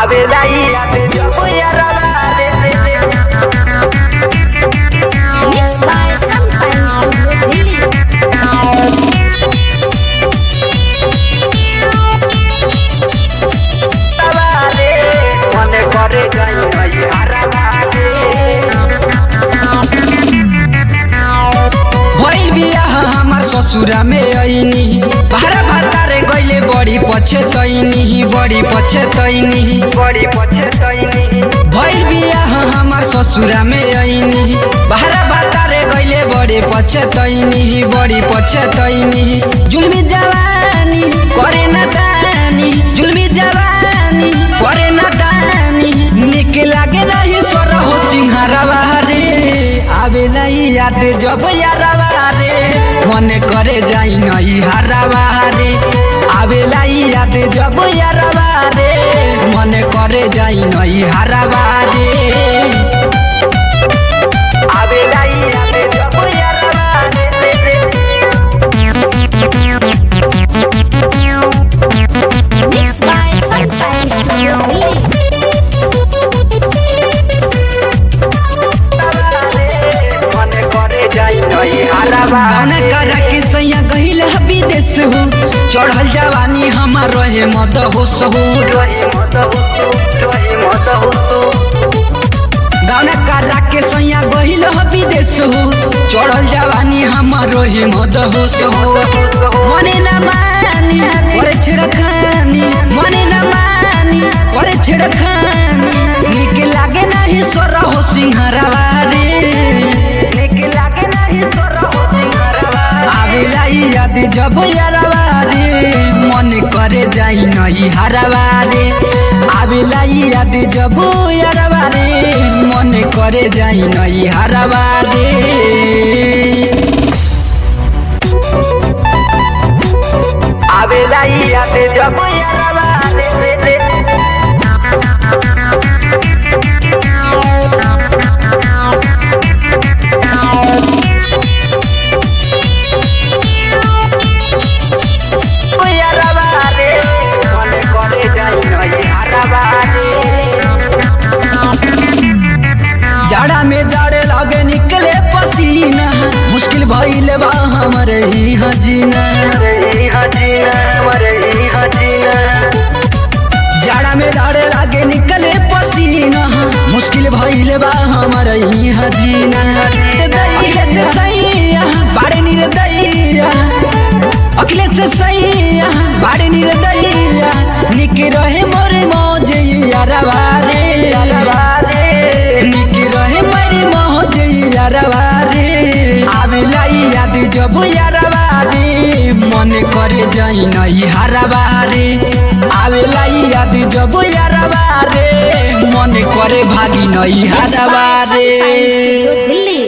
आवेला याद जब यारवा रे Mixed by Sunshine Studio Delhi. रे मने करे गई गई हरवा भइल बियाह हमार ससुरा में ऐनी भारा भातारे गइले बड़ी पछे तैनी बड़ी पछे तैनी बड़ी पछे तैनी भइल बियाह हमार ससुरा में ऐनी भारा भातारे गइले बड़ी पछे तैनी बड़ी पछे तैनी जुलमी जवानी करे न दानी जुलमी जवानी करे न दानी निक लागे नहीं सोर हो सिंहारवा रे आवेला ई याद जब यारवा रे मन करे जाई नहीं हारवा रे आवेला ई याद जब यारवा रे मन करे जाई नहीं हारवा रे आवेला याद जब यारवा रे Mixed by Sunshine Studio Delhi. मने करे जाई नहीं हरवा गाना करा के सैया गहिल विदेश हो चढ़ल जवानी हमार रहे मद होश हो रही मत हुसु रही मत हुसु गाना करा के सैया गहिल विदेश हो चढ़ल जवानी हमार रहे मद होश हो मने न मानी परे छिड़खानी मने न मानी परे छिड़खानी निक लागे नहीं सोर हो सिंहरवा रे निक लागे नहीं तोरा हो सिंगरवा आवेला ई याद जब यारवा रे मन करे जाई नहीं हरवा रे आवेला ई याद जब यारवा रे मन करे जाई नहीं हरवा रे आवेला याद जब यारवा रे रे यारवा रे मने करे जाई नहीं हरवा रे जाड़ा में जाड़े लागे निकले पसीना मुश्किल भइल बा हमरे ही हजीना मरे हजीना मरे हजीना जाड़ा में जाड़े लागे निकले पसीना मुश्किल भइल बा हमरे ही हजीना अखिलेश से सैया बाड़े नीर दैया अखिलेश से सैया बाड़े नीर दैया निक रहे मोरे मौज यारवा रे निक रहे मेरी मौज यारवा रे आवेला ई याद जब यारवा रे मन करे जाई नहीं हारवा रे आवेला ई याद जब यारवा रे मन करे भागी नहीं हारवा रे Sunshine Studio Delhi.